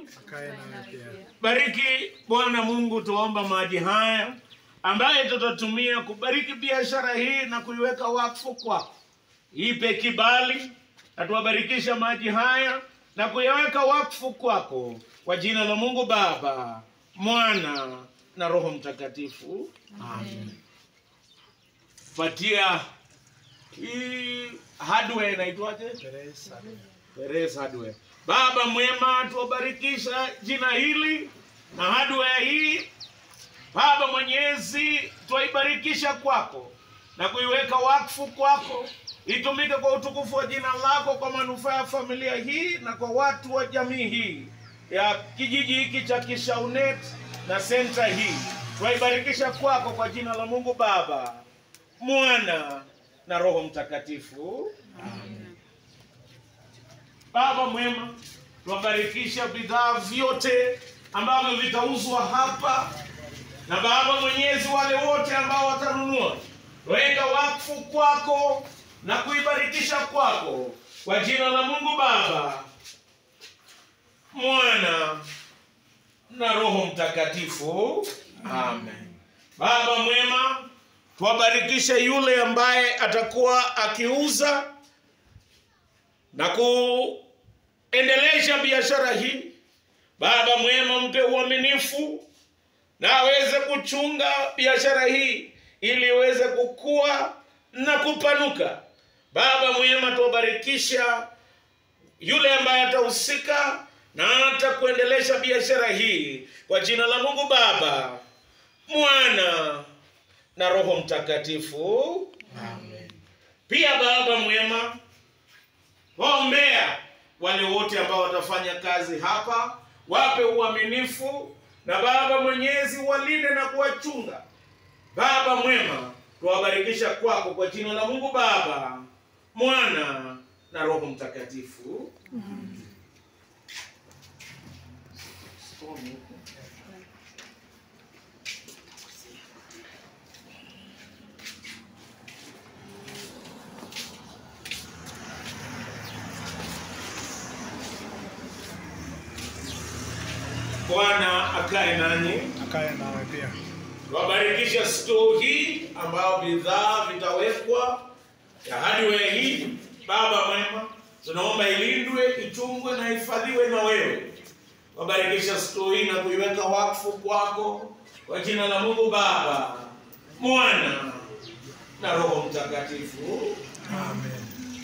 Akae nawe pia. Bariki Bwana Mungu, tuomba maji haya ambaye tutatumia kubariki biashara hii na kuiweka wakfu kwako. Ipe kibali na tuwabarikisha maji haya na kuyaweka wakfu kwako, kwa jina la Mungu Baba, Mwana na Roho Mtakatifu. Amen. Patia hii hardware inaitwaje? Teresa. Teresa Hardware. Baba mwema, tuwabarikisha jina hili na hardware hii. Baba Mwenyezi, twaibarikisha kwako na kuiweka wakfu kwako, itumike kwa utukufu wa jina lako, kwa manufaa ya familia hii na kwa watu wa jamii hii ya kijiji hiki cha Kishaunet na senta hii. Twaibarikisha kwako kwa jina la Mungu Baba, Mwana na Roho Mtakatifu. Baba mwema, tuwabarikisha bidhaa vyote ambavyo vitauzwa hapa, na Baba Mwenyezi, wale wote ambao watanunua, weka wakfu kwako na kuibarikisha kwako, kwa jina la Mungu Baba, Mwana na Roho Mtakatifu. Amen. Baba mwema, tuwabarikishe yule ambaye atakuwa akiuza na kuendelesha biashara hii. Baba mwema, mpe uaminifu na aweze kuchunga biashara hii ili iweze kukua na kupanuka. Baba mwema, tuwabarikisha yule ambaye atahusika na hata kuendelesha biashara hii kwa jina la Mungu Baba, Mwana na Roho Mtakatifu. Amen. Pia Baba mwema, waombea wale wote ambao watafanya kazi hapa, wape uaminifu na Baba Mwenyezi walinde na kuwachunga. Baba mwema, tuwabarikisha kwako kwa jina la Mungu Baba, Mwana na Roho Mtakatifu. Bwana akae nanyi. Akae nawe pia. Wabarikisha store hii ambao bidhaa vitawekwa ya hardware hii. Baba mwema, tunaomba ilindwe, ichungwe na ihifadhiwe na wewe. Wabarikisha store hii na kuiweka wakfu kwako kwa jina la Mungu Baba, Mwana na Roho Mtakatifu. Amen.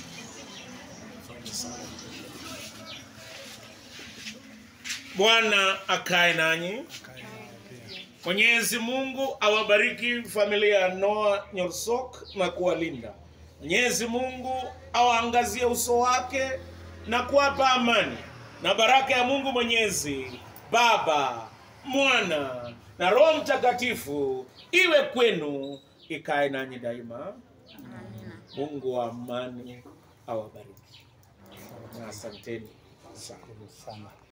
Bwana akae nanyi. Akae nawe pia. Mwenyezi Mungu awabariki familia ya Noah Nyorsok na kuwalinda. Mwenyezi Mungu awaangazie uso wake na kuwapa amani, na baraka ya Mungu Mwenyezi Baba, Mwana na Roho Mtakatifu iwe kwenu, ikae nanyi daima. Mungu wa amani awabariki na asanteni sana. Shukuru sana.